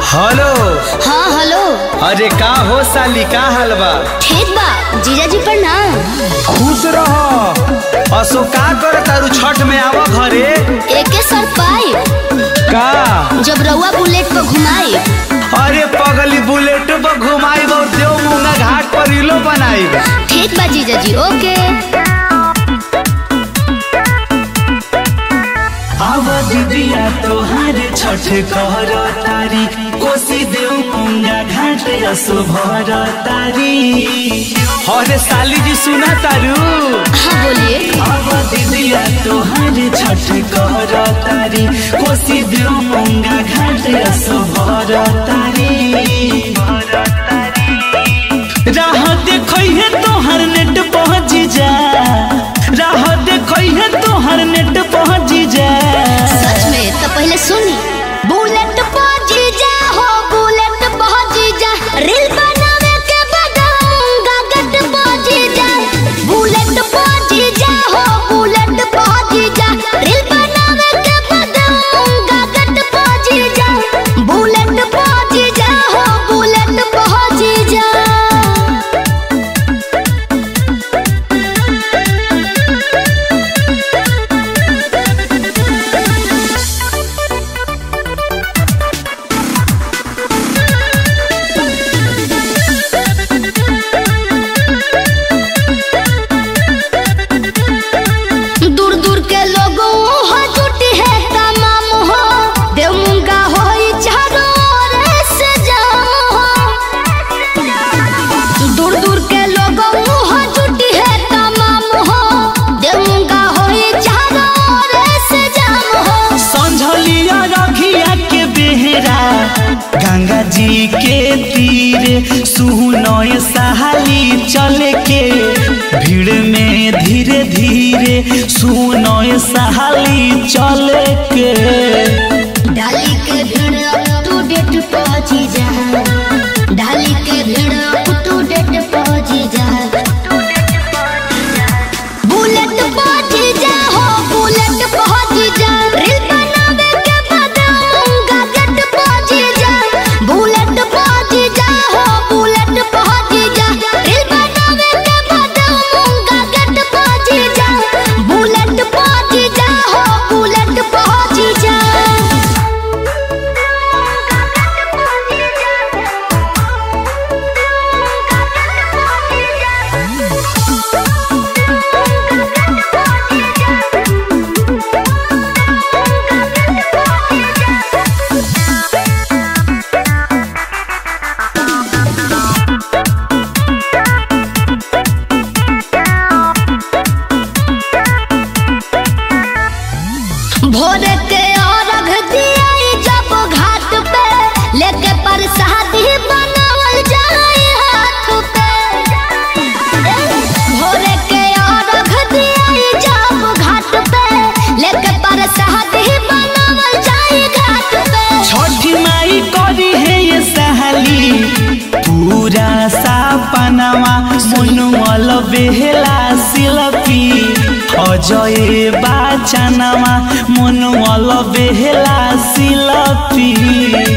hello हाँ hello अरे का हो साली का हाल बा ठीक बा जीजाजी प्रणाम खुश रह असो का कर तारू छठ में आवा घरे एके सर पाई का जब रउआ बुलेट पर घुमाई अरे पगली बुलेट पर घुमाई और देव मुंगा घाट पर इलो बनाई ठीक बा जीजाजी ओके आवा दीदिया तोहारे छठ कर तारी कोसी देव मुंगा घाट असो भर तारी अरे साली जी सुना तारू हाँ बोलिए आवा दीदिया तोहारे छठ कर तारी कोसी देव मुंगा घाट असो भर तारी राह देखै है तोहर नेट पहुँच जा राह देखै है तोहर नेट पहुँच जा सच में तो पहले सुनी बुलेट पर जीजा हो बुलेट पर जीजा रील बनावे के बदाऊंगा गट पर जीजा बुलेट पर जीजा हो बुलेट पर जीजा रील बनावे के बदाऊंगा गट पर जीजा बुलेट पर जीजा हो बुलेट पर जीजा दूर दूर के लोगों हो जुटी है तमाम हो देव मुंगा हो चारों ओर से जाम हो दूर दूर के लोगों हो जुटी है तमाम हो देव मुंगा हो चारों ओर से जाम हो संझलिया रखिया के बेहरा गंगा जी के तीर सुनय सहाली चले के भीड़ में धीरे धीरे सुनय सहाली चले के डाली के भीड़ अप टू डेट पहुंची जा डाली के भीड़ अप टू डेट पहुंची जा बुलेट पहुंची जा हो बुलेट पहुंची जा रील बनावे के बताऊंगा गट पहुंची जा बुलेट पहुंची जा हो बुलेट पहुंची जा रील बनावे के बताऊंगा गट पहुंची जा बुलेट पहुंची जा हो बुलेट पहुंची जा भोर के अर्घ दियाई जब घाट पे लेके प्रसादी बनावल जाए हाथ पे भोर के अर्घ दियाई जब घाट पे लेके प्रसादी बनावल जाए घाट पे छठी माई करी है ये सहाली पूरा सापनावा मनुअल बेहला शिल्पी अजय बाचनावा मनुअल बेहला शिल्पी